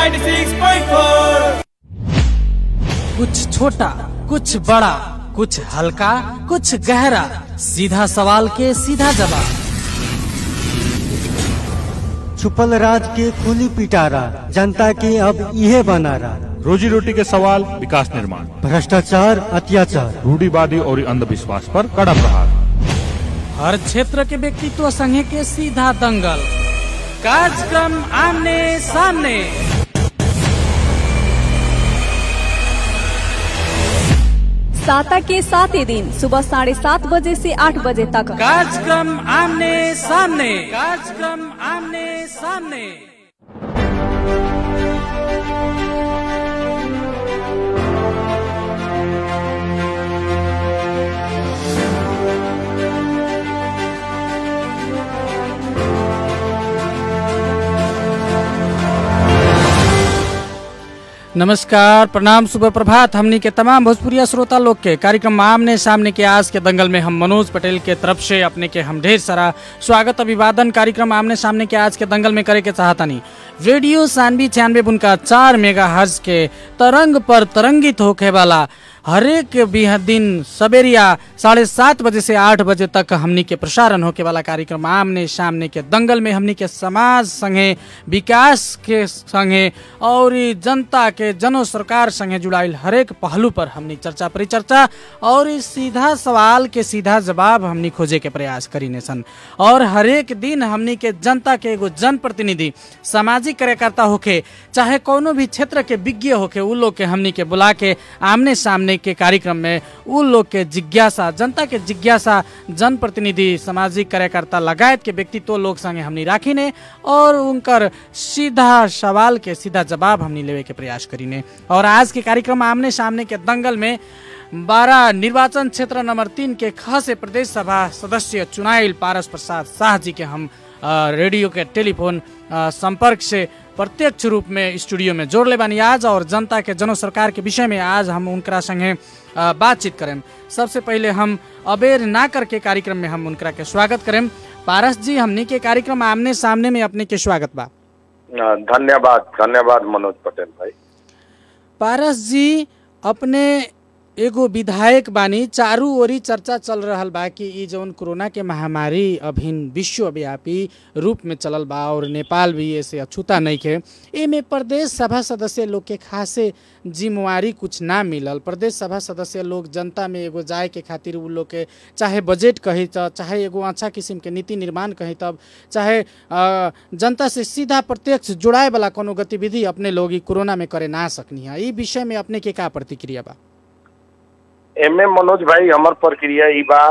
96.4 कुछ छोटा कुछ बड़ा कुछ हल्का कुछ गहरा सीधा सवाल के सीधा जवाब छुपल राज के खुली पिटारा जनता के अब इहे बनारा रोजी रोटी के सवाल विकास निर्माण भ्रष्टाचार अत्याचार रूढ़ीवादी और अंधविश्वास पर कड़ा प्रहार हर क्षेत्र के व्यक्तित्व संघे के सीधा दंगल कार्यक्रम आमने सामने साता के सातों दिन सुबह साढ़े सात बजे से आठ बजे तक कार्यक्रम आमने सामने कार्यक्रम आमने सामने नमस्कार प्रणाम सुबह प्रभात हमनी के तमाम भोजपुरिया श्रोता लोग के कार्यक्रम आमने सामने के आज के दंगल में हम मनोज पटेल के तरफ से अपने के हम ढेर सारा स्वागत अभिवादन कार्यक्रम आमने सामने के आज के दंगल में करे के चाहतानी रेडियो सानवी छियानवे बुनका चार मेगा हर्ज के तरंग पर तरंगित होके वाला हरेक बिह दिन सवेरिया साढ़े सात बजे से आठ बजे तक हमनी के प्रसारण होके वाला कार्यक्रम आमने सामने के दंगल में हमनी के समाज संगे विकास के संगे और ई जनता के जनो सरकार संगे जुड़ाइल हरेक पहलू पर हमनी चर्चा परिचर्चा और ई सीधा सवाल के सीधा जवाब हमनी खोजे के प्रयास करीने सन और हरेक दिन हमनी के जनता के एगो जनप्रतिनिधि सामाजिक कार्यकर्ता होके चाहे कोनो भी क्षेत्र के विज्ञ होके उ लोग के हमनी के बुला के आमने सामने के कार्यक्रम में उ लोग के जिज्ञासा जनता के जिज्ञासा जनप्रतिनिधि सामाजिक कार्यकर्ता लगायत के व्यक्तित्व लोग संगे हमनी राखीने और उनकर सीधा सवाल के सीधा जवाब हमनी लेवे के प्रयास करीने और आज के कार्यक्रम आमने सामने के दंगल में बारह निर्वाचन क्षेत्र नंबर तीन के ख से प्रदेश सभा सदस्य चुनाइल पारस प्रसाद शाह जी के हम अ, रेडियो के टेलीफोन अ, संपर्क से प्रत्यक्ष रूप में स्टूडियो में जोड़ ले बानी आज और जनता के जनो सरकार के विषय में आज हम उनकरा संगे अ, बातचीत करें सबसे पहले हम अबेर ना करके कार्यक्रम में हम उनकरा के स्वागत करें पारस जी हमनी के कार्यक्रम आमने सामने में अपने के स्वागत बा धन्यवाद धन्यवाद मनोज पटेल भाई पारस जी अपने एगो विधायक बानी चारू ओरी चर्चा चल रहल बा कि ई जौन कोरोना के महामारी अभिन विश्वव्यापी रूप में चलल बा और नेपाल भी ऐसे अछूता नहीं के एमे प्रदेश सभा सदस्य लोग के खासे जिम्मेवारी कुछ ना मिलल प्रदेश सभा सदस्य लोग जनता में एगो जाए के खातिर उ लोग के चाहे बजट कही त चाहे एगो अच्छा किस्म के नीति निर्माण कही तब चाहे अ, जनता से सीधा प्रत्यक्ष जुड़ाए वाला कोनो गतिविधि अपने लोग ई कोरोना में करे ना सकनी है ई विषय में अपने के का प्रतिक्रिया बा एमे मनोज भाई हमर प्रक्रिया ई बा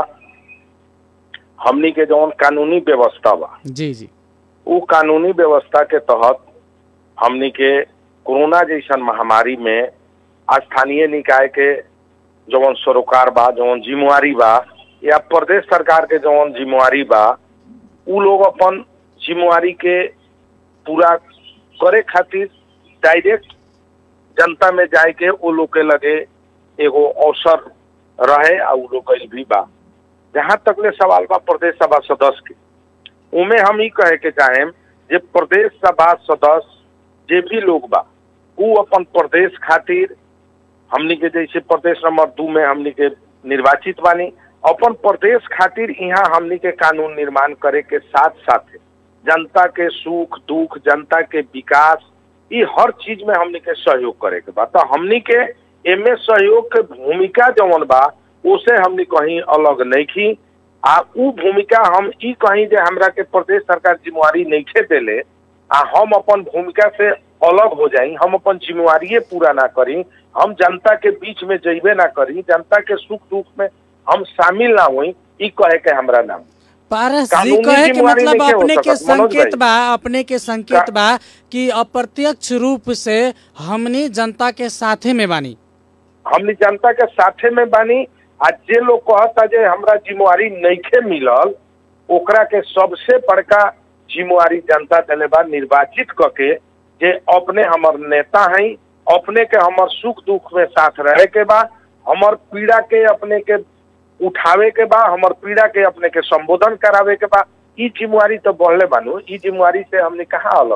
हमनी के जौन कानूनी व्यवस्था बा जी जी उ कानूनी व्यवस्था के तहत हमनी के कोरोना जैसन महामारी में स्थानीय निकाय के जौन सरोकार बा जौन जिम्मेवारी बा या प्रदेश सरकार के जौन जिम्मेवारी बा उ लोग अपन जिम्मेवारी के पूरा करे खातिर डायरेक्ट जनता में जाए के उ लोग के लगे एगो अवसर रहे आ उ लोग कइल भी बा जहाँ तक ले सवाल बा प्रदेश सभा सदस्य के उमे हम ई कहे के चाहेम जे प्रदेश सभा सदस्य जे भी लोग बा उ अपन प्रदेश खातिर हमनी के जैसे प्रदेश नंबर दू में हमनी के निर्वाचित बानी अपन प्रदेश खातिर यहाँ हमनी के कानून निर्माण करे के साथ साथ जनता के सुख दुख जनता के विकास ई हर चीज में हमनी के सहयोग करे के बा तो हमनी के एमे सहयोग के भूमिका जवन बा उसे हमनी कहीं अलग नहीं की आ उ भूमिका हम ई कहीं जे हमरा के प्रदेश सरकार जिम्मेवारी नहीं देले आ हम अपन भूमिका से अलग हो जाई हम अपन जिम्मेवारी पूरा ना करी हम जनता के बीच में जइबे ना करी जनता के सुख दुख में हम शामिल ना हुई ई कहे के हमरा नाम पारस जी कानूनी कहे के जिम्मेवारी मतलब नइखे हो अपने के सकत, मनोज संकेत भाई। बा अपने के संकेत का- बा कि अप्रत्यक्ष रूप से हमनी जनता के साथे में बानी हमनी जनता के साथे में बानी आ जे लोग कहता जे हमरा जिम्मेवारी नइखे मिलल ओकरा के सबसे बड़का जिम्मेवारी जनता देले बा निर्वाचित क के जे अपने हमर नेता हैं अपने के हमर सुख दुख में साथ रहे के बा हमर पीड़ा के अपने के उठावे के बा हमर पीड़ा के अपने के संबोधन करावे के बा ई जिम्मेवारी तो बढ़ले बानू ई जिम्मेवारी से हमने कहाँ अलग बा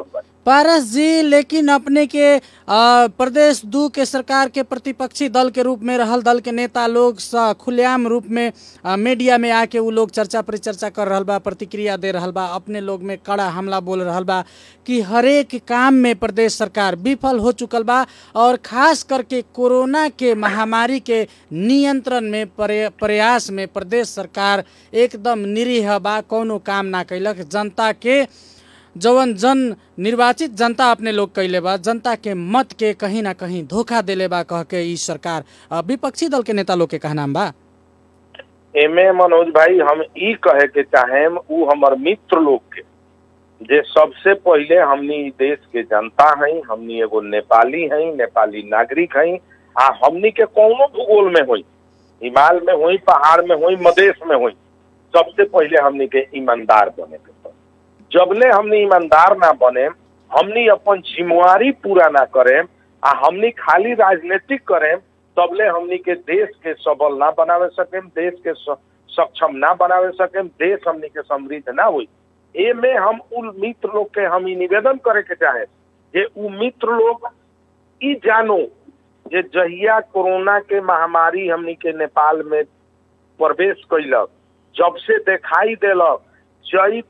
पारस जी लेकिन अपने के आ, प्रदेश दू के सरकार के प्रतिपक्षी दल के रूप में रहल दल के नेता लोग स खुलेआम रूप में आ, मीडिया में आके उ लोग चर्चा परिचर्चा कर रहल बा प्रतिक्रिया दे रहल बा अपने लोग में कड़ा हमला बोल रहल बा कि हरेक काम में प्रदेश सरकार विफल हो चुकल बा और खास करके कोरोना के महामारी के नियंत्रण में प्रय- प्रयास में प्रदेश सरकार एकदम निरीह बा कौनो काम ना कैलक जनता के जवन जन निर्वाचित जनता अपने लोग कैले बा जनता के मत के कहीं ना कहीं धोखा देले बा कह के ई सरकार अ, विपक्षी दल के नेता लोग के कहनाम बा एमे मनोज भाई हम ई कहे के चाहेम उ हमर मित्र लोग के जे सबसे पहिले हमनी ई देश के जनता हई हमनी एगो नेपाली हई नेपाली नागरिक हई आ हमनी के कौनो भूगोल में होई हिमाल में होई पहाड़ में होई मदेश में होई सबसे पहिले हमनी के ईमानदार बने के पड़ी जबले हमनी ईमानदार ना बने हमनी अपन जिम्मेवारी पूरा ना करें आ हमनी खाली राजनीतिक करें तबले हमनी के देश के सबल ना बनावे सकें देश के स- सक्षम ना बनावे सकें देश हमनी के समृद्ध ना हुई ए में हम उन मित्र लोग के हम ई निवेदन करे के चाहे जे उ मित्र लोग ई जानो जे जहिया कोरोना के महामारी हमनी के नेपाल में प्रवेश कैलक जब से दिखाई देलक चैत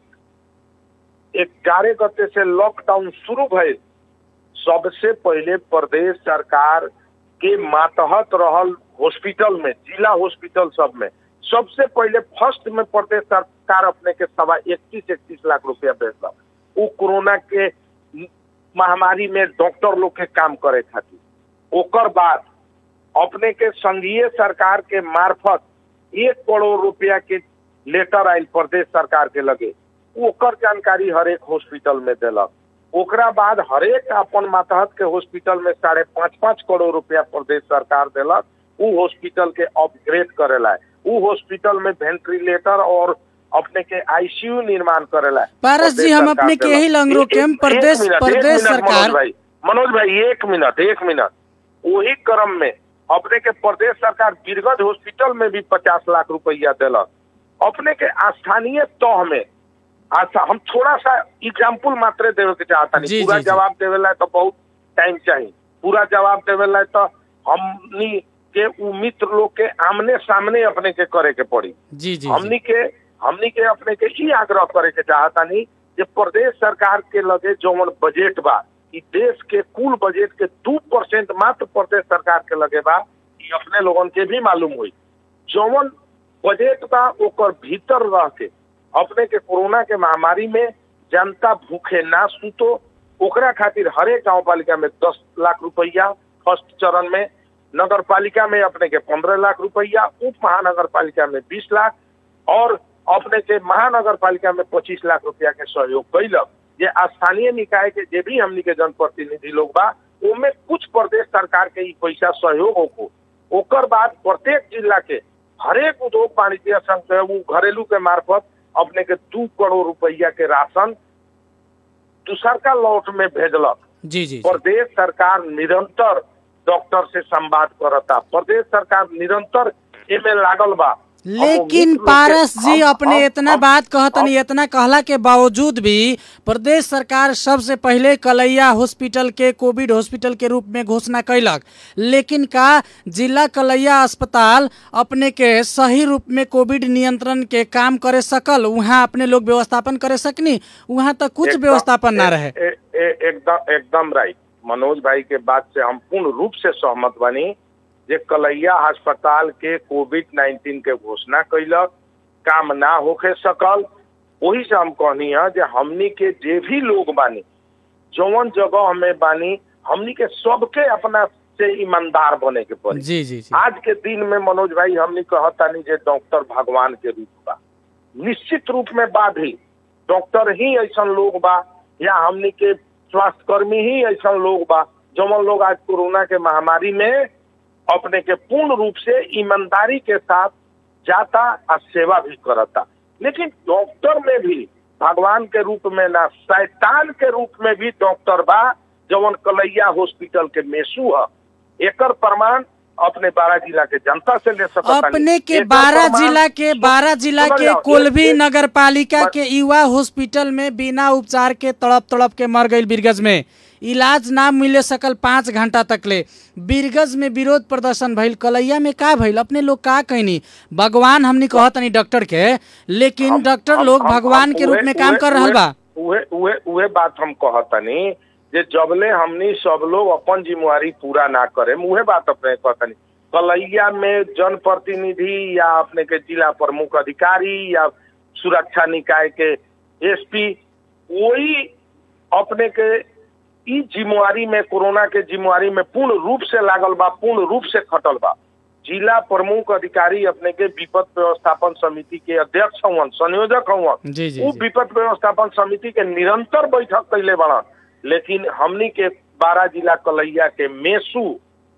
ग्यारह गते से लॉकडाउन शुरू भइल सबसे पहिले प्रदेश सरकार के मातहत रहल हॉस्पिटल में जिला हॉस्पिटल सब में सबसे पहिले फर्स्ट में प्रदेश सरकार अपने के सवा इकतीस इकतीस लाख रुपया भेजलक उ कोरोना के महामारी में डॉक्टर लोग के काम करे खातिर ओकर बाद अपने के संघीय सरकार के मार्फत एक करोड़ रुपया के लेटर आयल प्रदेश सरकार के लगे ओकर जानकारी हर एक हॉस्पिटल में देलक ओकरा बाद हरेक अपन मातहत के हॉस्पिटल में साढ़े पाँच पाँच करोड़ रुपया प्रदेश सरकार देलक उ हॉस्पिटल के अपग्रेड करेला उ हॉस्पिटल में वेंटिलेटर और अपने के आईसीयू निर्माण करेला पारस जी, प्रदेश हम सरकार अपने के देलक। यही लंगरो एक- के हम एक प्रदेश- मिनट, एक प्रदेश मिनट, सरकार- मनोज भाई मनोज भाई एक मिनट एक मिनट वही क्रम में अपने के प्रदेश सरकार बीरगंज हॉस्पिटल में भी पचास लाख रुपया देलक अपने के स्थानीय तह में अच्छा हम थोड़ा सा एग्जाम्पल मात्र देवे के चाहता जी, नहीं पूरा जी, जी। जवाब देवे ला तो बहुत टाइम चाहिए पूरा जवाब देवे ला तो हमनी के उ मित्र लोग के आमने सामने अपने के करे के पड़ी जी जी जी हमनी के हमनी के अपने के ही आग्रह करे के चाहता नहीं जे प्रदेश सरकार के लगे जौन बजट बा ई देश के कुल बजट के दू परसेंट मात्र प्रदेश सरकार के लगे बा ई अपने लोगन के भी मालूम हुई जौन बजट बा ओकर भीतर रह के अपने के कोरोना के महामारी में जनता भूखे ना सुतो ओकरा खातिर हरेक गांव पालिका में दस लाख रुपया फर्स्ट चरण में नगर पालिका में अपने के पंद्रह लाख रुपया उप महानगर पालिका में बीस लाख और अपने के महानगर पालिका में पच्चीस लाख रुपया के सहयोग कैलक जे स्थानीय निकाय के जे भी हमनी के जनप्रतिनिधि लोग बा ओमे कुछ प्रदेश सरकार के ई पैसा सहयोग होको ओकर बाद प्रत्येक जिला के हरेक उद्योग वाणिज्य संघ के उ घरेलू के मार्फत अपने के दू करोड़ रुपया के राशन दूसरका लौट में भेजलक जी जी जी। प्रदेश सरकार निरंतर डॉक्टर से संवाद करता प्रदेश सरकार निरंतर एमे लागल बा लेकिन हम उम्मीद पारस लोग जी के- हम- अपने हम- इतना हम- बात कहतनी हम- इतना कहला के बावजूद भी प्रदेश सरकार सबसे पहले कलैया हॉस्पिटल के कोविड हॉस्पिटल के रूप में घोषणा कैलक लेकिन का जिला कलैया अस्पताल अपने के सही रूप में कोविड नियंत्रण के काम करे सकल वहाँ अपने लोग व्यवस्थापन करे सकनी वहाँ तक कुछ एकदम- व्यवस्थापन ना ए- रहे ए- ए- एकदम एकदम राइट मनोज भाई के बात से हम पूर्ण रूप से सहमत बनी जे कलैया अस्पताल के कोविड नाइन्टीन के घोषणा कैलक काम ना होके सकल वही से हम कहनी है जे हमनी के जे भी लोग बानी जौन जगह हमें बानी हमनी के सबके अपना से ईमानदार बने के पड़ी जी जी जी आज के दिन में मनोज भाई हमने कहतानी जे डॉक्टर भगवान के रूप बा निश्चित रूप में बा भी डॉक्टर ही ऐसा लोग बा या हमने के स्वास्थ्य कर्मी ही ऐसा लोग बा जौन लोग आज कोरोना के महामारी में अपने के पूर्ण रूप से ईमानदारी के साथ जाता और सेवा भी करता लेकिन डॉक्टर में भी भगवान के रूप में ना शैतान के रूप में भी डॉक्टर बा जवन कलैया हॉस्पिटल के मेसू है एकर प्रमाण अपने बारह जिला के जनता से ले सकता अपने के बारह जिला के बारह जिला के कोलभी नगर पालिका के युवा हॉस्पिटल में बिना उपचार के तड़प तड़प के मर गई बीरगंज में इलाज ना मिले सकल पाँच घंटा तक ले बीरगंज में विरोध प्रदर्शन भइल कलैया में का भइल अपने लोग का कहनी भगवान हमनी कहतनी डॉक्टर के लेकिन डॉक्टर लोग भगवान के रूप में काम कर रहल बा उहे उहे उहे बात हम कहतनी जे जबले हमनी सब लोग अपन जिम्मेवारी पूरा ना करे उहे बात अपने कहतनी कलैया में जनप्रतिनिधि या अपने के जिला प्रमुख अधिकारी या सुरक्षा निकाय के एसपी वही अपने के ई जिम्मेवारी में कोरोना के जिम्मेवारी में पूर्ण रूप से लागल बा पूर्ण रूप से खटल बा जिला प्रमुख अधिकारी अपने के विपद व्यवस्थापन समिति के अध्यक्ष हवन संयोजक हवन जी जी उ जी। विपद व्यवस्थापन समिति के निरंतर बैठक कैले बड़न लेकिन हमनी के बारह जिला कलैया के मेसू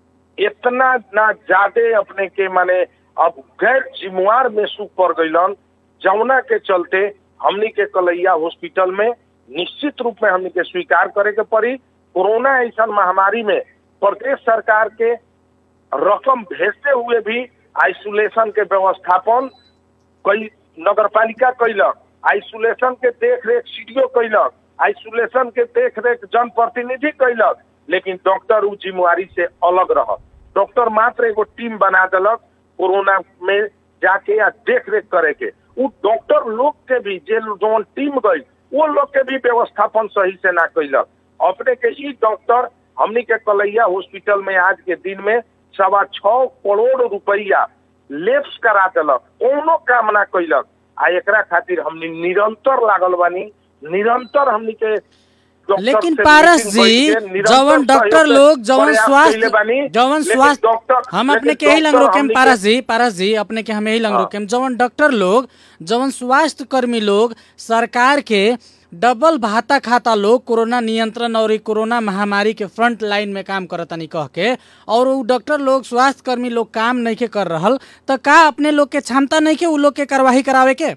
इतना ना ज्यादा अपने के माने अब गैर जिम्मेवार मेसू पड़ गईलन जमुना के चलते हमनी के कलैया हॉस्पिटल में निश्चित रूप में हमनी के स्वीकार करे के पड़ी कोरोना ऐसा महामारी में प्रदेश सरकार के रकम भेजते हुए भी आइसोलेशन के व्यवस्थापन कई नगर पालिका कैलक आइसोलेशन के देख रेख सीडीओ कैलक आइसोलेशन के देख रेख जनप्रतिनिधि कैलक लेकिन डॉक्टर उ जिम्मेवारी से अलग रह डॉक्टर मात्र एगो टीम बना देलक कोरोना में जाके या देख रेख करे के उ डॉक्टर लोग के भी जे जौन टीम गई वो लोग के भी व्यवस्थापन सही से ना कैलक अपने के ई डॉक्टर हमनी के कलैया हॉस्पिटल में आज के दिन में सवा छह करोड़ रुपया लेप्स करा देलक कोनो काम ना कैलक आ एकरा खातिर हमनी निरंतर लागल बानी निरंतर हमनी के डॉक्टर लेकिन से पारस मीटिंग जी बैठ के निरंतर जवन डॉक्टर सहयोग लोग जवन प्रयास स्वास्थ्य कइले बानी, जवन लेकिन स्वास्थ्य डॉक्टर- हम अपने लेकिन के यही लंग डॉक्टर रोकेम हमनी के- पारस जी पारस जी अपने के हम यही लंग हाँ। रोकेम जवन डॉक्टर लोग जवन स्वास्थ्य कर्मी लोग सरकार के डबल भाता खाता लोग कोरोना नियंत्रण और ई कोरोना महामारी के फ्रंट लाइन में काम करतनी कह के और उ डॉक्टर लोग स्वास्थ्य कर्मी लोग काम नहीं के कर रहल तो का अपने लोग के क्षमता नहीं के उ लोग के कार्यवाही करावे के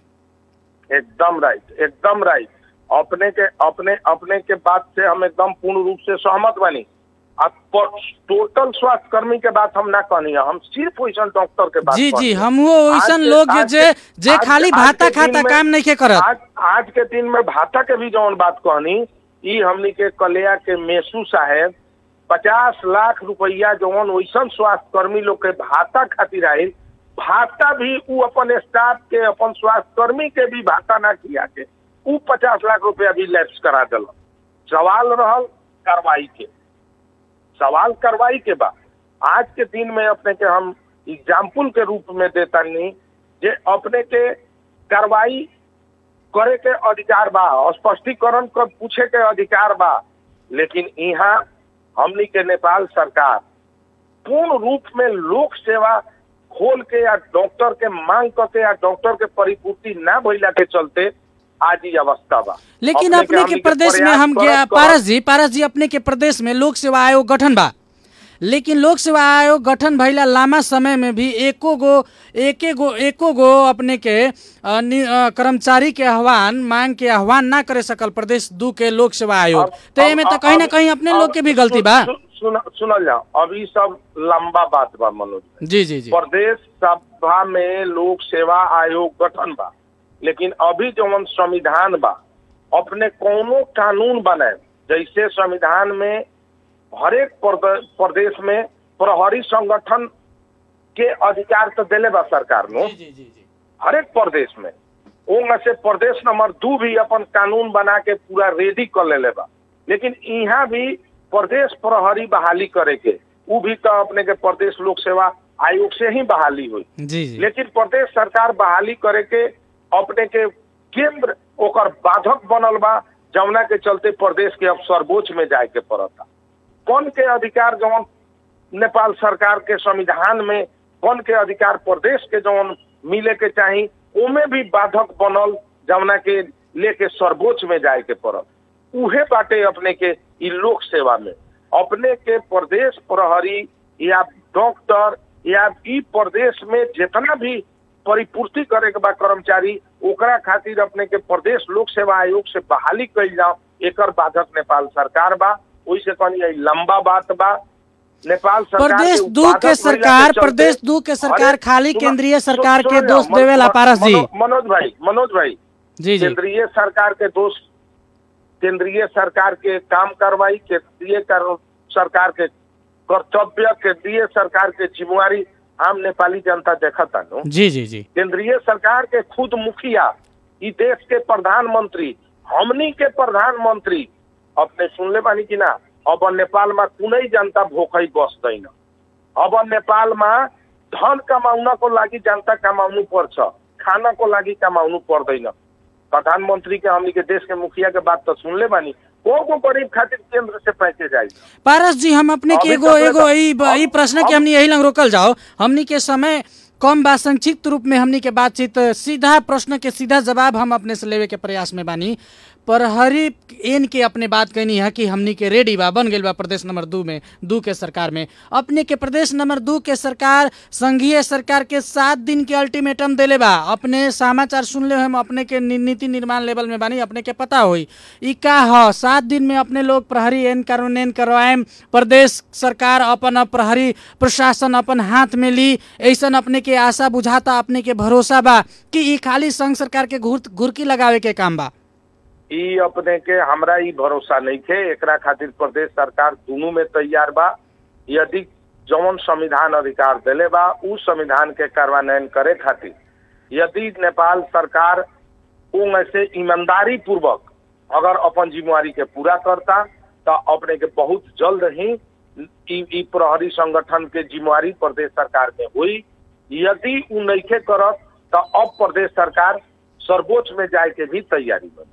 एकदम राइट एकदम राइट अपने के अपने अपने के बात से हम एकदम पूर्ण रूप से सहमत बनी अब टोटल स्वास्थ्य कर्मी के बात हम ना कहनी है हम सिर्फ वैसा डॉक्टर के बात जी कहनी जी है। हमहू आज वैसन के- लोग आज जे के- जे आज- खाली आज भाता के दिन खाता में- काम नहीं के करत आज आज के दिन में भाता के भी जौन बात कहनी ई हमनी के कलिया के मेसू साहेब पचास लाख रुपया जौन वैसन स्वास्थ्य कर्मी लोग के भाता खातिर आयल भाता भी उ अपन स्टाफ के अपन स्वास्थ्य कर्मी के भी भाता ना किया के उ पचास लाख रुपया भी लैप्स करा दिल सवाल रहल कार्रवाई के सवाल कार्रवाई के बाद आज के दिन में अपने के हम एग्जाम्पल के रूप में देता नहीं जे अपने के कार्रवाई करे के अधिकार बा स्पष्टीकरण कर पूछे के अधिकार बा लेकिन यहाँ हमनी के नेपाल सरकार पूर्ण रूप में लोक सेवा खोल के या डॉक्टर के मांग करके या डॉक्टर के परिपूर्ति ना भइला के चलते आज ही अवस्था बा लेकिन अपने अपने के हमनी प्रदेश में प्रयास हम करत गया करत पारस जी पारस जी अपने के प्रदेश में लोक सेवा आयोग गठन बा लेकिन लोक सेवा आयोग गठन भइला लामा समय में भी एको गो एके गो एको गो अपने के अ, नि- अ, कर्मचारी के आह्वान मांग के आह्वान ना करे सकल प्रदेश दू के लोक सेवा आयोग अब- तो अब- एमे तो अब- कहीं ना अब- कहीं अपने अब लोग के भी गलती बा सुन- सुन- सुनल जाओ अभी सब लंबा बात बा मनोज जी जी जी प्रदेश सभा में लोक सेवा आयोग गठन बा लेकिन अभी जवन संविधान बा अपने कोनो कानून बनाए जैसे संविधान में हरेक प्रद- प्रदेश में प्रहरी संगठन के अधिकार तो दिले बा सरकार नो जी जी जी हरेक प्रदेश में ओंग से प्रदेश नंबर दू भी अपन कानून बना के पूरा रेडी कर लेले बा लेकिन यहाँ भी प्रदेश प्रहरी बहाली करे के उ भी तो अपने के प्रदेश लोक सेवा आयोग से ही बहाली हुई जी जी लेकिन प्रदेश सरकार बहाली करे के अपने के केंद्र ओकर बाधक बनल बा जमुना के चलते प्रदेश के अब सर्वोच्च में जाए के पड़ता कौन के अधिकार जौन नेपाल सरकार के संविधान में कौन के अधिकार प्रदेश के जौन मिले के चाही ओमे भी बाधक बनल जमुना के लेके सर्वोच्च में जाए के पड़ल उहे बाटे अपने के ई लोक सेवा में अपने के प्रदेश प्रहरी या डॉक्टर या ई प्रदेश में जितना भी परिपूर्ति करे के बा कर्मचारी ओकरा खातिर अपने के प्रदेश लोक सेवा आयोग से बहाली कइल जाओ एकर बाधक नेपाल सरकार बा ओइसे कहनी ई लंबा बात बा नेपाल सरकार प्रदेश के दू उत्पादक के महिला सरकार चलते- प्रदेश दू के सरकार अरे, खाली सुनो- केंद्रीय सु- सरकार के सुनो दोष ना, देवेला मन- पारस जी मनो- मनोज भाई मनोज भाई जी जी केंद्रीय सरकार के दोष केंद्रीय सरकार के काम कार्रवाई केंद्रीय कर- सरकार के कर्तव्य केंद्रीय सरकार के जिम्मेवारी आम नेपाली जनता देखता नो जी जी जी केंद्रीय सरकार के खुद मुखिया ई देश के प्रधानमंत्री हमनी के प्रधानमंत्री अपने सुनले बानी कि ना अब नेपाल में कुनै जनता भोकै बस्दैन अब नेपालमा धन कमाउनको लागि जनता कमाउनु पर्छ खानको लागि कमाउनु पर्दैन प्रधानमंत्री के हमनी के देश के मुखिया के बात तो सुनले बानी को को गरीब खातिर केंद्र से पैकेज आई पारस जी हम अपने के अभी एगो तक एगो तो- ई ब- ई हम- प्रश्न के हम- हमनी यही लंग रोकल जाओ हमनी के समय कम बा संक्षिप्त रूप में हमनी के बातचीत सीधा प्रश्न के सीधा जवाब हम अपने से लेवे के प्रयास में बानी पर हरी एन के अपने बात कहनी है कि हमनी के रेडी बा बन गइल बा प्रदेश नंबर दू में दू के सरकार में अपने के प्रदेश नंबर दू के सरकार संघीय सरकार के सात दिन के अल्टीमेटम देले बा अपने समाचार सुनले हम अपने के नि- नीति निर्माण लेवल में बानी अपने के पता होई ई का ह सात दिन में अपने लोग प्रहरी एन कानून करवाएम प्रदेश सरकार अपन अब प्रहरी प्रशासन अपन हाथ में ली ऐसन अपने के आशा बुझाता अपने के भरोसा बा कि ई खाली संघ सरकार के घुर घुरकी लगावे के काम बा ई अपने के हमरा ई भरोसा नहीं थे एकरा खातिर प्रदेश सरकार दोनों में तैयार बा यदि जौन संविधान अधिकार देले बा उ संविधान के कार्यान्वयन करे खातिर यदि नेपाल सरकार में से ईमानदारी पूर्वक अगर अपन जिम्मेवारी के पूरा करता तो अपने के बहुत जल्द ही ई ई प्रहरी संगठन के जिम्मेवारी प्रदेश सरकार में हुई यदि उ नइखे करत तो अब प्रदेश सरकार सर्वोच्च में जाए के भी तैयारी में बा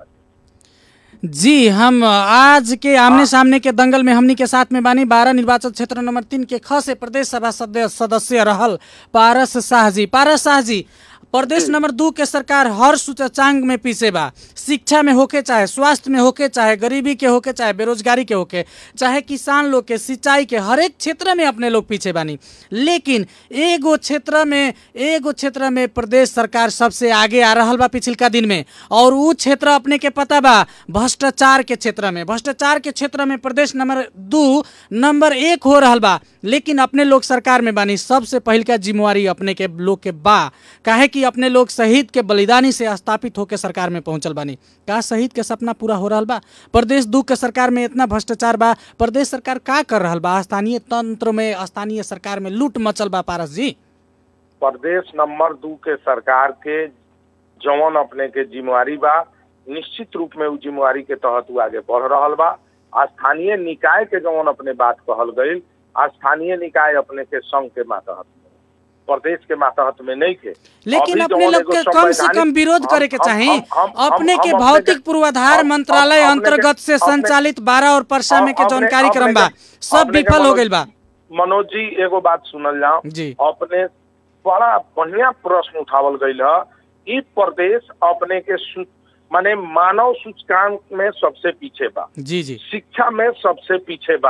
जी हम आज के आमने सामने के दंगल में हमनी के साथ में बानी बारह निर्वाचन क्षेत्र नंबर तीन के ख से प्रदेश सभा सदस्य सदस्य रहल पारस शाह जी पारस शाह जी प्रदेश नंबर दू के सरकार हर सूचकांक में पीछे बा शिक्षा में होके चाहे स्वास्थ्य में होके चाहे गरीबी के होके चाहे बेरोजगारी के होके चाहे किसान लोग के सिंचाई के हर एक क्षेत्र में अपने लोग पीछे बानी लेकिन एगो क्षेत्र में एगो क्षेत्र में प्रदेश सरकार सबसे आगे आ रहल बा पिछलका दिन में और उ क्षेत्र अपने के पता बा भ्रष्टाचार के क्षेत्र में भ्रष्टाचार के क्षेत्र में प्रदेश नंबर दू नंबर एक हो रहल बा लेकिन अपने लोग सरकार में बानी सबसे पहिल का जिम्मेवारी अपने के लोग के बा काहे कि अपने लोग शहीद के बलिदानी से स्थापित होकर सरकार में पहुंचल बानी का शहीद के सपना पूरा हो रहल बा प्रदेश दू के सरकार में इतना भ्रष्टाचार बा प्रदेश सरकार का कर रहल बा स्थानीय तंत्र में स्थानीय सरकार में लूट मचल बा पारस जी प्रदेश नंबर दू के सरकार के जौन अपने के जिम्मेवारी बा निश्चित रूप में उ जिम्मेवारी के तहत उ आगे बढ़ रहल बा स्थानीय निकाय के जौन अपने बात कहल गई स्थानीय निकाय अपने के संघ के मातहत में प्रदेश के मातहत में नहीं थे लेकिन अभी अपने जौन लोग एगो के कम से संवैधानिक- कम विरोध हम- करे के हम- चाही हम- हम- हम- अपने हम के अपने भौतिक के- पूर्वाधार हम- मंत्रालय हम- अपने के- अंतर्गत से अपने- संचालित बारह और परसा में के अपने- जौन कार्यक्रम अपने बा के- सब अपने के विफल हो मनोज- गइल बा मनोज जी एगो बात सुनल जाओ जी अपने बड़ा बढ़िया प्रश्न उठावल गईल है ई प्रदेश अपने के सु- माने मानव सूचकांक में सबसे पीछे बा जी जी शिक्षा में सबसे पीछे बा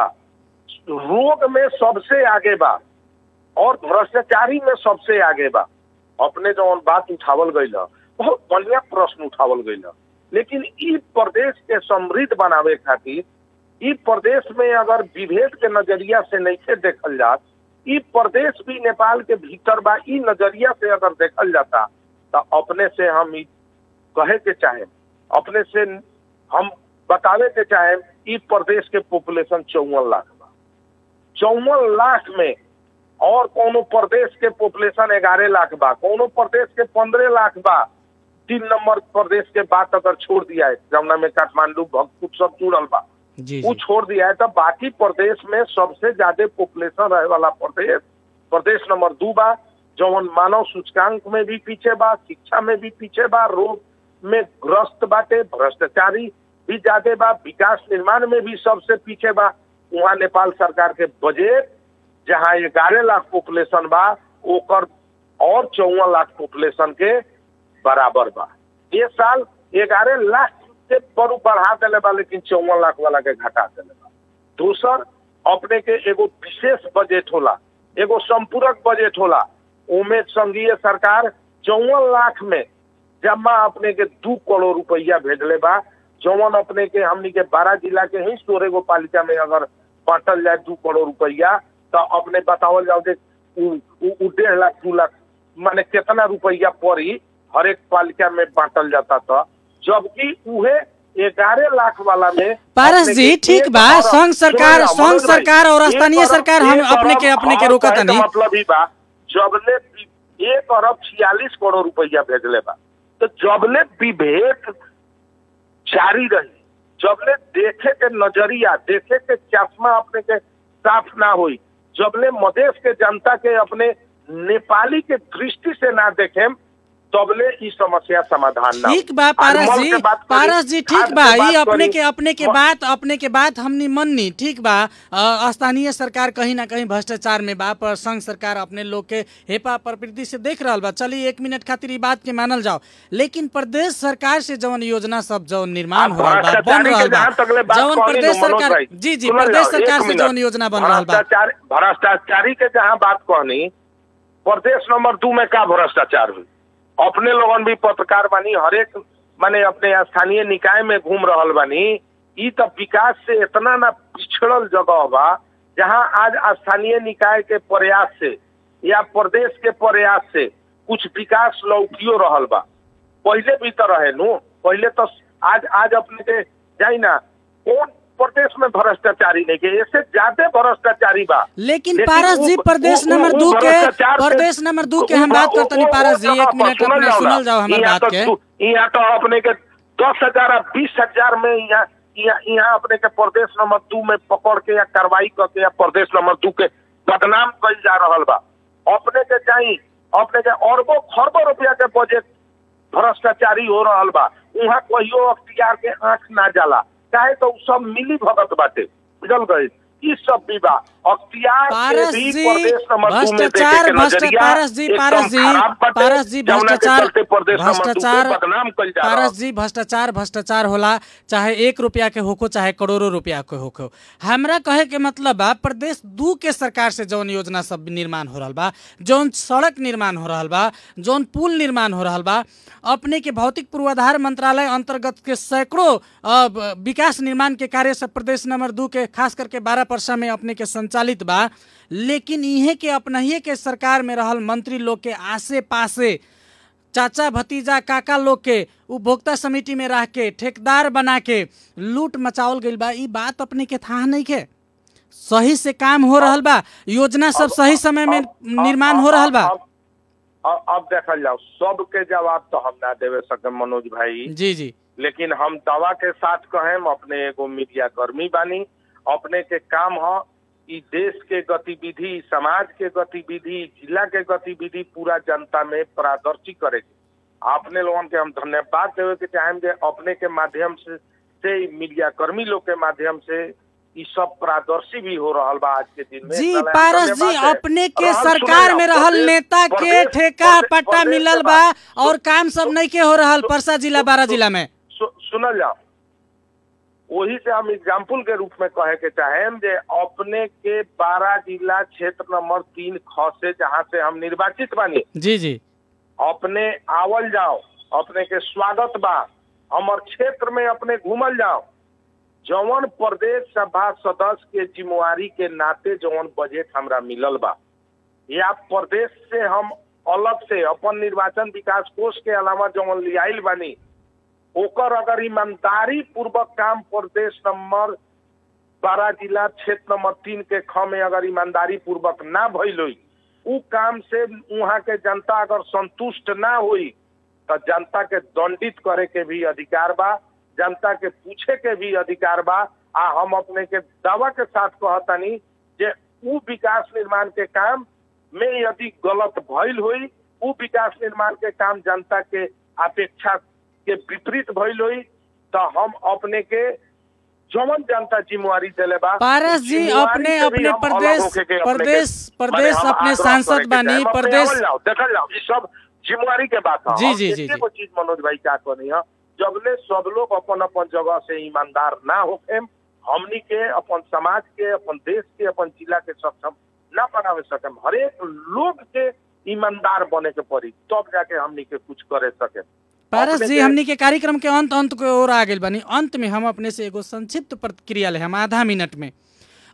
रोग में सबसे आगे बा और भ्रष्टाचारी में सबसे आगे बा अपने जौन बात उठावल गईल है बहुत बढ़िया प्रश्न उठावल गईल है लेकिन ई प्रदेश के समृद्ध बनावे खातिर ई प्रदेश में अगर विभेद के नजरिया से नहीं देखल जात ई प्रदेश भी नेपाल के भीतर बा ई नजरिया से अगर देखल जाता तो अपने से हम ई कहे के चाहे अपने से हम बतावे के चाहे ई प्रदेश के पॉपुलेशन चौवन लाख बा चौवन लाख में और कोनो प्रदेश के पॉपुलेशन ग्यारह लाख बा कोनो प्रदेश के पंद्रह लाख बा तीन नंबर प्रदेश के बात अगर छोड़ दिया है जमुना में काठमांडू भक्तपुर सब जुड़ल बा जी वो जी छोड़ दिया है तो बाकी प्रदेश में सबसे ज्यादा पॉपुलेशन रहे वाला प्रदेश प्रदेश नंबर दू बा जौन मानव सूचकांक में भी पीछे बा शिक्षा में भी पीछे बा रोग में ग्रस्त बाटे भ्रष्टाचारी भी ज्यादा बा विकास निर्माण में भी सबसे पीछे बा वहाँ नेपाल सरकार के बजट जहाँ ग्यारह लाख पॉपुलेशन बा ओकर और चौवन लाख पॉपुलेशन के बराबर बा ये साल ग्यारह लाख से पर बढ़ा दिले बा लेकिन चौवन लाख वाला के घटा दिले बा दूसर अपने के एगो विशेष बजट होला एगो संपूरक बजट होला उमे संघीय सरकार चौवन लाख में जमा अपने के दू करोड़ रुपया भेजले बा जौन अपने के हमनी के बारह जिला के ही सोरे गो पालिका में अगर बांटल जाए दू करोड़ रुपया तो तो अपने बतावल जाओ जे उ- उ उ डेढ़ लाख दू लाख माने कितना रुपया पड़ी हर एक पालिका में बांटल जाता था जबकि उहे ग्यारह लाख वाला में पारस अपने जी के ठीक एक बा अरब- संघ सरकार सुनो ना, संघ मनोज भाई, सरकार और एक स्थानीय अरब- सरकार हम एक अपने के अरब- अपने के हम रोकत कहे के नहीं मतलब ही बा जबले वि- एक अरब छियालीस करोड़ रुपया भेजले बा तो जबले विभेद जारी रही जबले देखे के नजरिया देखे के चश्मा अपने के साफ ना हुई जबले मदेश के जनता के अपने नेपाली के दृष्टि से ना देखे तबले ई समस्या समाधान ना ठीक होई। बा आज पारस मल जी के बात करी, पारस जी ठीक खाद बा के बात ये अपने करी, के अपने के म- बात अपने के बात हमनी मननी ठीक बा अ, स्थानीय सरकार कहीं ना कहीं भ्रष्टाचार में बा पर संघ सरकार अपने लोग के हेपा प्रवृत्ति से देख रहल बा चलिए एक मिनट खातिर ई बात के मानल जाओ लेकिन प्रदेश सरकार से जवन योजना सब जवन निर्माण आप हो रहल बा बन भ्रष्टाचारी रहल के बा जहाँ तकले बात जवन कहनी प्रदेश नु, मनोज सरकार भाई, जी जी सुनल प्रदेश जाओ, सरकार एक से मिनट। जवन योजना बन रहल बा भ्रष्टाचार भ्रष्टाचारी के जहाँ बात कहनी प्रदेश नंबर दू में का भ्रष्टाचार हुई अपने लोगन भी पत्रकार बानी हरेक माने अपने स्थानीय निकाय में घूम रहल बानी ई तो विकास से इतना ना पिछड़ल जगह बा जहाँ आज स्थानीय निकाय के प्रयास से या प्रदेश के प्रयास से कुछ विकास लौकियो रहल बा पहले भी तो रहे नु पहले तो आज आज अपने के जाई ना कौन प्रदेश में भ्रष्टाचारी नहीं के इससे ज्यादा भ्रष्टाचारी बा लेकिन लेकिन पारस उ- जी प्रदेश उ- उ- नंबर उ दू के भ्रष्टाचार से- प्रदेश नंबर दू के उ- हम बात उ- करतनी उ- पारस उ- जी एक जगह पर मिनट सुनल अपने जाओ ना। सुनल जाओ हमार यहाँ बात तो के दू- यहाँ तो अपने के दस हजार आ बीस हजार में यहाँ यहाँ यहाँ अपने के प्रदेश नंबर दू में पकड़ के या कार्रवाई करके या प्रदेश नंबर दू के बदनाम कल जा रहल बा अपने के चाहिए अपने के अरबों खरबों रुपया के बजट भ्रष्टाचारी हो रहल बा वहाँ कहियो अख्तियार के आंख ना जाला चाहे तो उ सब मिली भगत बाटे बुझल गए ई सब भी बा अख्तियार के पारस भी जी प्रदेश नंबर दू में देखे भ्रष्टाचार के भ्रष्ट नजरिया पारस जी एकदम पारस जी खराब बाटे, पारस जी जौना के भ्रष्टाचार चलते प्रदेश नंबर दू के भ्रष्टाचार बदनाम कइल जा रहल पारस जी भ्रष्टाचार भ्रष्टाचार होला चाहे एक रुपया के होको चाहे करोड़ों रुपया के होको हमरा कहे के मतलब बा प्रदेश दू के सरकार से जौन योजना सब निर्माण हो रहल बा जौन सड़क निर्माण हो रहल बा जौन पुल निर्माण हो रहल बा अपने के भौतिक पूर्वाधार मंत्रालय अंतर्गत के सैकड़ों अ, ब- विकास निर्माण के कार्य सब प्रदेश नंबर दू के खास करके बारह परसा में अपने के संचालित बा लेकिन इहे के अपनहिए के सरकार में रहल मंत्री लोग के आसे पासे चाचा भतीजा काका लोग के उपभोक्ता समिति में रह के ठेकेदार बना के लूट मचावल गइल बा ई बात अपने के था नहीं के सही से काम हो रहल बा योजना सब सही समय में अब- निर्माण अब- हो रहल बा अब- अब अब देखल जाओ सबके जवाब तो हम ना देवे सके मनोज भाई जी जी लेकिन हम दवा के साथ कहें अपने एगो मीडिया कर्मी बानी अपने के काम ह ई देश के गतिविधि समाज के गतिविधि जिला के गतिविधि पूरा जनता में पारदर्शी करे के अपने लोगन के हम धन्यवाद देवे के चाहेम जे अपने के माध्यम से से ई मीडिया कर्मी लोग के माध्यम से ई सब पारदर्शी भी हो रहल बा आज के दिन में जी एकरा ला पारस जी धन्यवाद है। अपने के रहल सरकार सुनल में जाओ, रहल प्रदेश- नेता के प्रदेश- ठेका प्रदेश- पट्टा प्रदेश मिलल के बा बात- और काम सब नहीं के हो रहल परसा जिला बारह जिला में सु- सुनल जाओ वही से हम एग्जाम्पल के रूप में कहे के चाहेम जे अपने के बारह जिला क्षेत्र नंबर तीन ख से जहाँ से हम निर्वाचित बानी जी जी अपने आवल जाओ अपने के स्वागत बा हमर क्षेत्र में अपने घूमल जाओ जवन प्रदेश सभा सदस्य के जिम्मेवारी के नाते जवन बजट हमरा मिलल बा या प्रदेश से हम अलग से अपन निर्वाचन विकास कोष के अलावा जवन लियाइल बानी ओकर अगर ईमानदारी पूर्वक काम प्रदेश नंबर बारह जिला क्षेत्र नंबर तीन के ख में अगर ईमानदारी पूर्वक ना भइल होई उ काम से वहाँ के जनता अगर संतुष्ट ना हुई तो जनता के दंडित करे के भी अधिकार बा जनता के पूछे के भी अधिकार बा आ हम अपने के दावा के साथ कहतानी जे उ विकास निर्माण के काम में यदि गलत भइल हुई उ विकास निर्माण के काम जनता के अपेक्षा के विपरीत भइल हुई तो हम अपने के जवन जनता जिम्मेवारी दिले बा पारस उ जी जिम्मेवारी अपने से भी अपने हम अलग प्रदेश होके के अपने के- प्रदेश माने प्रदेश हम अपने आग्रह सांसद करे के बानी चाहेम। अपने प्रदेश आवल जाओ देखल जाओ ई सब जिम्मेवारी के बात है जी, और जी, जी, एके जी। गो चीज मनोज भाई क्या कहनी है जबले सब लोग अपन अपन जगह से ईमानदार ना होके हमनी के अपन समाज के अपन देश के अपन जिला के सक्षम ना बनावे सके हरेक लोग के ईमानदार बने के पड़ी तब जाके हमनी के कुछ करे सके पारस अपने जी के- हमनी के कार्यक्रम के अंत अंत को ओर आ गेल बानी अंत में हम अपने से एगो संक्षिप्त प्रतिक्रिया ले हम आधा मिनट में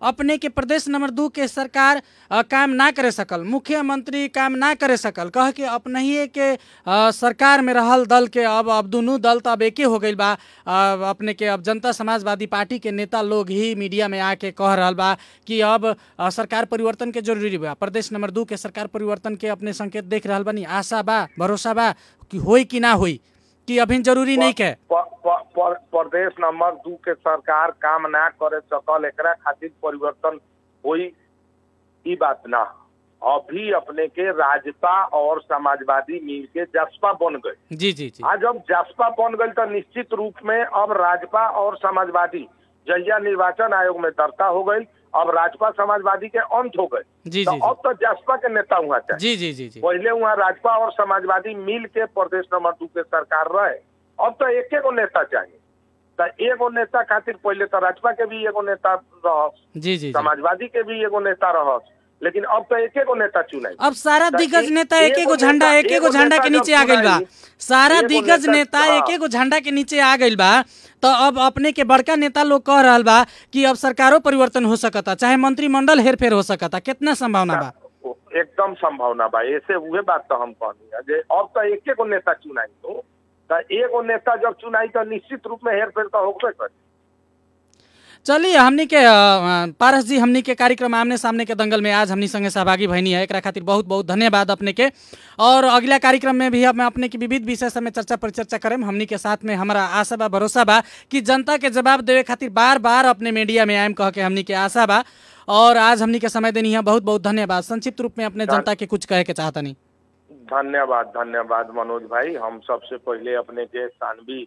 अपने के प्रदेश नंबर दू के सरकार अ, काम ना करे सकल मुख्यमंत्री काम ना करे सकल कह के अपनहिए के अ, सरकार में रहल दल के अब अब दुनू दल तो अब एके हो गईल बा अ, अपने के अब जनता समाजवादी पार्टी के नेता लोग ही मीडिया में आके कह रहल बा कि अब अ, सरकार परिवर्तन के जरूरी बा प्रदेश नंबर दू के सरकार परिवर्तन के अपने संकेत देख रहल बानी आशा बा भरोसा बा कि होई कि ना होई कि अभी जरूरी नहीं के प- प- प- प्रदेश नंबर दू के सरकार काम ना करे सकल एकरा खातिर परिवर्तन हुई ई बात ना अभी अपने के राजपा और समाजवादी मिल के जसपा बन गए जी जी जी आज जब जसपा बन गई तो निश्चित रूप में अब राजपा और समाजवादी जहिया निर्वाचन आयोग में दर्ता हो गई अब राजपा समाजवादी के अंत हो गए जी, तो जी, अब तो जसपा के नेता हुआ चाहिए जी जी जी जी पहले वहाँ राजपा और समाजवादी मिल के प्रदेश नंबर दू के सरकार रहे अब तो एक एगो नेता चाहिए तो एगो नेता खातिर पहले तो राजपा के भी एगो नेता रह जी जी जी समाजवादी के भी एगो नेता रह लेकिन अब तो एक एगो नेता चुनाई अब सारा तो दिग्गज एक- नेता एक एगो एगो झंडा नेता- एक एगो एगो झंडा के नेता नीचे जब आ गइल बा चुनाई, सारा एगो दिग्गज नेता- नेता हाँ। एक एगो झंडा के नीचे आ गइल बा तो अब अपने के बड़का नेता लोग कह रहल बा कि अब सरकारों परिवर्तन हो सकता चाहे मंत्रिमंडल हेरफेर हो सकता कितना संभावना बा एकदम संभावना बा ऐसे उहे बात तो हम कहनी है जे अब तो एक एगो नेता चुनाई हो तो एगो नेता जब चुनाई तो निश्चित रूप में हेर फेर तो होबे करे चलिए हमनी के अ, अ, पारस जी हमनी के कार्यक्रम आमने सामने के दंगल में आज हमनी संगे सहभागी भैनी है एकरा खातिर बहुत बहुत धन्यवाद अपने के और अगला कार्यक्रम में भी हम अपने के विविध विषय सब में चर्चा परिचर्चा करें हमनी के साथ में हमारा आशा बा भरोसा बा कि जनता के जवाब देवे खातिर बार बार अपने मीडिया में आयम कह के हमनी के आशा बा और आज हमनी के समय देनी है बहुत बहुत धन्यवाद संक्षिप्त रूप में अपने जनता के कुछ कहे के चाहता नहीं धन्यवाद धन्यवाद मनोज भाई हम सबसे पहले अपने के सानवी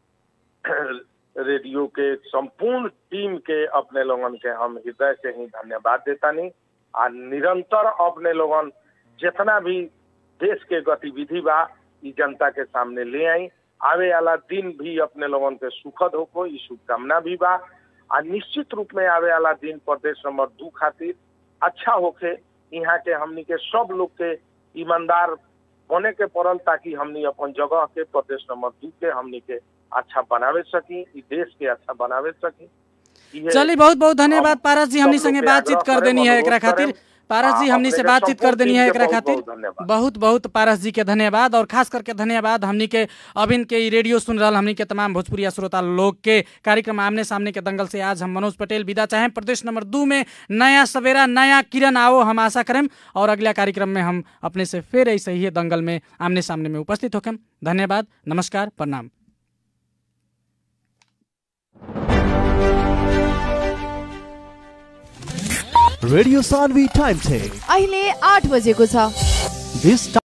रेडियो के संपूर्ण टीम के अपने लोगन के हम हृदय से ही धन्यवाद देता नहीं आ निरंतर अपने लोगन जितना भी देश के गतिविधि बा ई जनता के सामने ले आई आवे वाला दिन भी अपने लोगन के सुखद होको ई शुभकामना भी बा आ निश्चित रूप में आवे वाला दिन प्रदेश नंबर दू खातिर अच्छा होके यहाँ के हमनी के सब लोग के ईमानदार होने के पड़ल ताकि हमनी अपन जगह के प्रदेश नंबर दू के हमनी के अच्छा बनावे सकी ई देश के अच्छा बनावे सकी इहे- चलिए बहुत बहुत धन्यवाद हम पारस जी हमनी सब लोग संगे के बातचीत आग्रह कर करें, देनी है एकरा अनुरोध खातिर करें। पारस जी आ, हमनी से अपने के बातचीत कर संपूर्ण देनी टीम है के एकरा बहुत- खातिर बहुत धन्यवाद। बहुत बहुत पारस जी के धन्यवाद और खास करके धन्यवाद हमनी के अभिन के ई रेडियो सुन रहा हमनी के तमाम भोजपुरिया श्रोता लोग के कार्यक्रम आमने सामने के दंगल से आज हम मनोज पटेल विदा चाहें प्रदेश नंबर दू में नया सवेरा नया किरण आओ हम आशा करें और अगला कार्यक्रम में हम अपने से फिर ऐसे ही दंगल में आमने सामने में उपस्थित होकर धन्यवाद नमस्कार प्रणाम रेडियो सानवी टाइम चेक अहिले आठ बजेको छ दिस